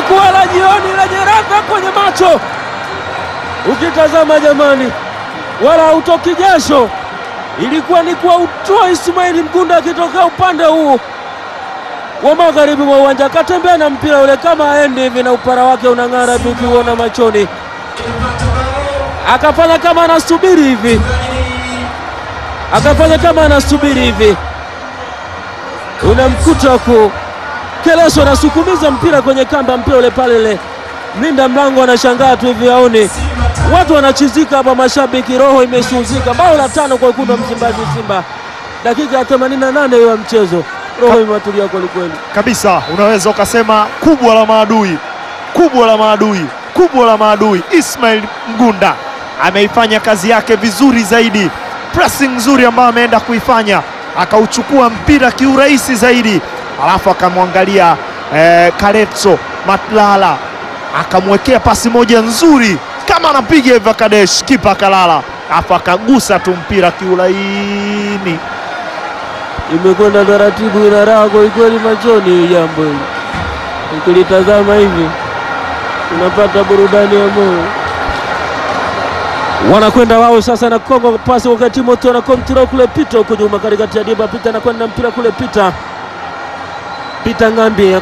lilikuwa la jioni lenye radha kwenye macho, ukitazama jamani, wala hautoki jasho. Ilikuwa ni kwa utoa Ismaili Mgunda akitokea upande huu wa magharibi mwa uwanja, akatembea na mpira ule kama aendi hivi, na upara wake unang'ara hivi ukiuona machoni, akafanya kama anasubiri hivi, akafanya kama anasubiri hivi, unamkuta ku Keleso anasukumiza mpira kwenye kamba, mpira ule pale ile, mlinda mlango anashangaa tu hivi, aone watu wanachizika hapa, mashabiki, roho imesuzika. Bao la tano kwa wekundu wa Msimbazi, Simba, dakika ya 88 ya mchezo, roho imewatulia kwelikweli. kabisa unaweza ukasema kubwa la maadui, kubwa la maadui, kubwa la maadui. Ismail Mgunda ameifanya kazi yake vizuri zaidi, pressing nzuri ambayo ameenda kuifanya, akauchukua mpira kiurahisi zaidi, alafu akamwangalia eh, Karetso Matlala akamwekea pasi moja nzuri kama anapiga hivi Kadesh, kipa akalala, alafu akagusa tu mpira kiulaini. Imekwenda taratibu, ina raha kwelikweli machoni. Jambo hili ukilitazama hivi unapata burudani ya moyo. Wanakwenda wao sasa na Kongo pasi kwa Timothy na kontrol kule Pita huko nyuma katikati ya Diba Pita anakwenda mpira kule Pita Pita Ngambi